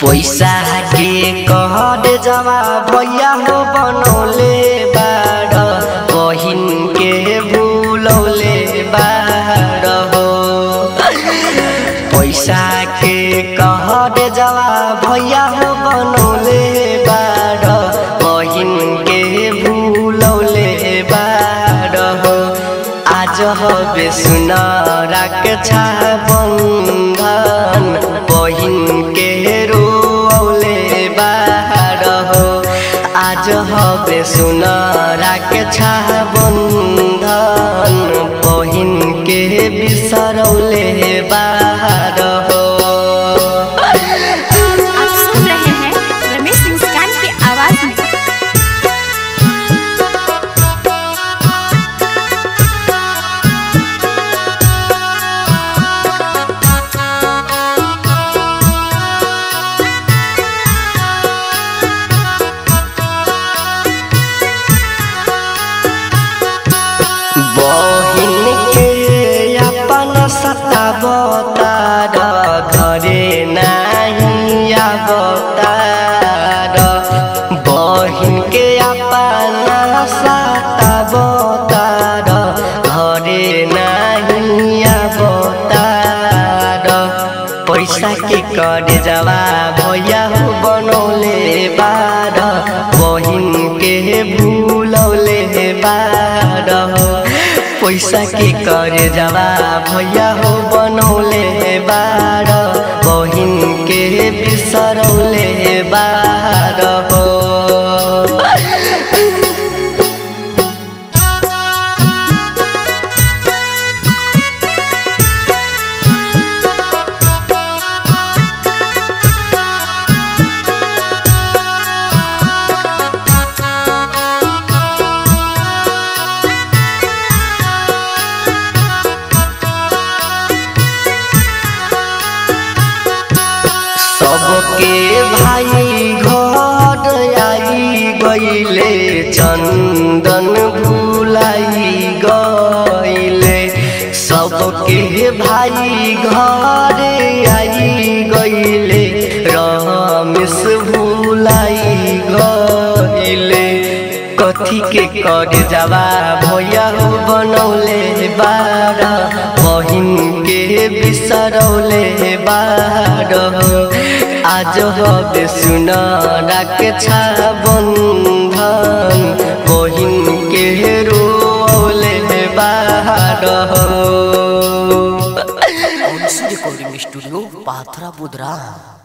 पैसा के कहर जवा भैया हो बनौले बाड़ बहिन के भूलौले बाड़ हो पैसा के कहर जवा भैया हो बनौले बाड़ बहिन के भूलौले बाड़ हो आज हबे सुन राख बंधन बहिन के रोले बाहर हो आज हबे सुन राख बंधन बहिन के बिसरौले बाहर हो आप सुन रहे हैं रमेश मुस्कान की आवाज में बहिन के अपन सतावतार घरे नाही अवतार बहिन के अपन सतावतार घरे नाही अवतार पैसा के करे जवा भैया हो बनौले बार बहिन के भूलौले बार हो पैसा के करे जवा भैया हो बनौले बार बहिन के बिसरौले बार हो सबके भाई घर आई गईले चंदन भुलाई गईले सबके भाई घर आई गईले रमेश भुलाई गईले कथी के कर जावा भैया हो बनौले बार बहिन के बिसरौले बार हो आज हबे सुन राख बंधन बहिन के रोले बार हो रिकॉर्डिंग स्टूडियो पाथरा बुधरा